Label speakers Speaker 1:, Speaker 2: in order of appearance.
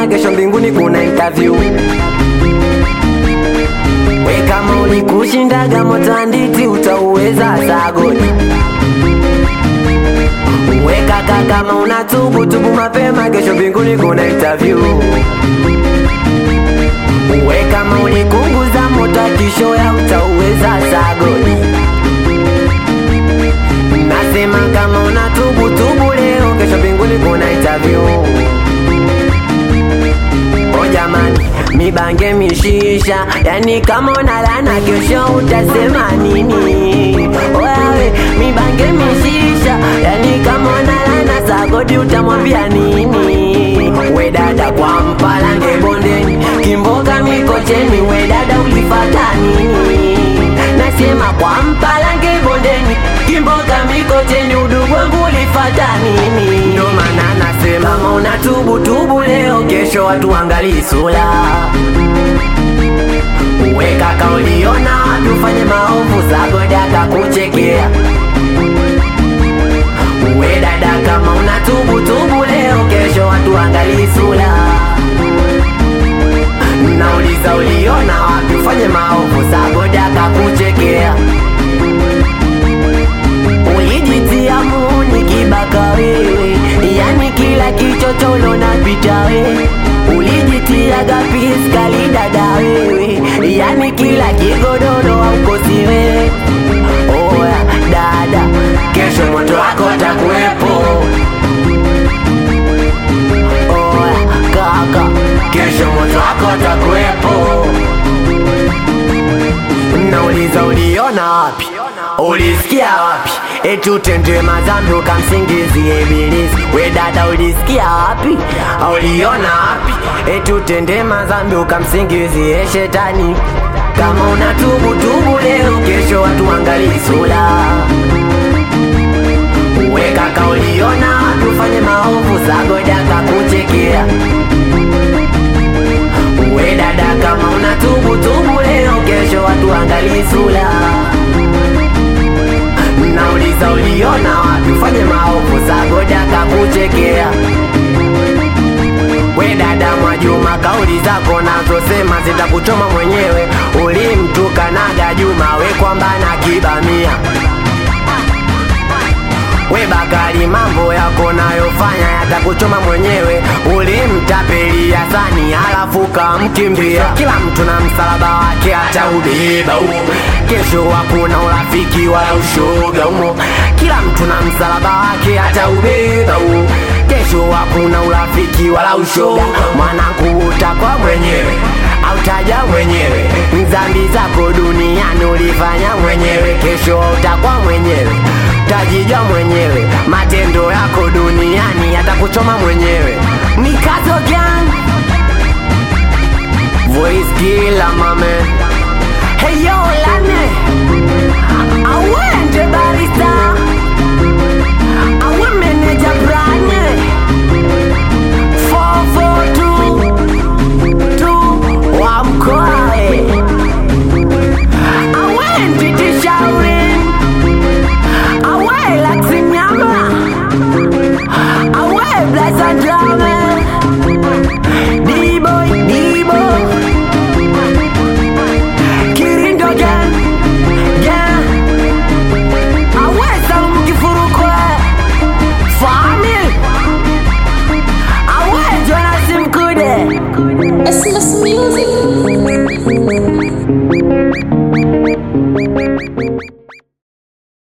Speaker 1: kesho mbinguni kuna interview we kama ulikushindaga motanditi utauweza sagodi we kaka kama unatubu tubu mapema kesho mbinguni kuna interview we kama ulikunguza moto akishoya utauweza sagodi nasema kama unatubu tubu leo kesho mbinguni kuna interview o jamani mibange mishisha yani kama unalana kesho utasema nini wewe mibange mishisha yani kama unalana sagodi utamwambia nini we dada kwa mpalange bondeni kimboka mikocheni we dada ulifata nini nasema kwa mpalange bondeni kimboka mikocheni udugu wangu ulifata nini ndo maana nasema kama unatubu tubu leo kesho watu angalii sura we kaka uliona wapi ufanye maovu sagodi akakuchekea we dada kama unatubu tubu leo kesho watu angalii sura nauliza uliona wapi ufanye maovu sagodi akakuchekea ulijitia muuni kibaka wewe yani kila kichocholo napita we ulijitia gapis kalidada wewe yani kila kigodoro aukosi we oya dada kesho moto wako takuwepo oya kaka kesho moto wako takuwepo nauliza uliona wapi ulisikia wapi eti utende mazambi ukamsingizie ibilisi we dada ulisikia wapi uliona wapi eti utende mazambi ukamsingizie shetani kama unatubu tubu leo kesho watu angalii sura we kaka uliona wapi ufanye maovu sagoda kakuchekea we dada kama unatubu tubu leo kesho watu angalii sura nauliza uliona wapi ufanye maovu sagoda kakuchekea we dada Mwajuma, kauli zako nazosema zitakuchoma mwenyewe. Ulimtukanaga Juma we kwamba na kibamia we Bakari, mambo yako nayofanya yatakuchoma mwenyewe. Ulimtapelia Sani halafu kamkimbia. Kila mtu na msalaba wake ataubeba huo, kesho hakuna urafiki wala ushoga humo. Kila mtu na msalaba wake ataubeba huo, kesho hakuna urafiki wala ushoga. Mwanangu utakwa mwenyewe autaja mwenyewe, dhambi zako duniani ulifanya mwenyewe, kesho utakwa mwenyewe tajijua mwenyewe, matendo yako duniani yatakuchoma mwenyewe. Mikazo gang voice killer mame, hey yo lane awende barista awe meneja branye 442 wa mkoae awendi tishaurin awe laksinyama awe blasandrame diboy dibo kirindo gen gen awe salumukifurukwe famil awe jonasimkude
Speaker 2: It's just music.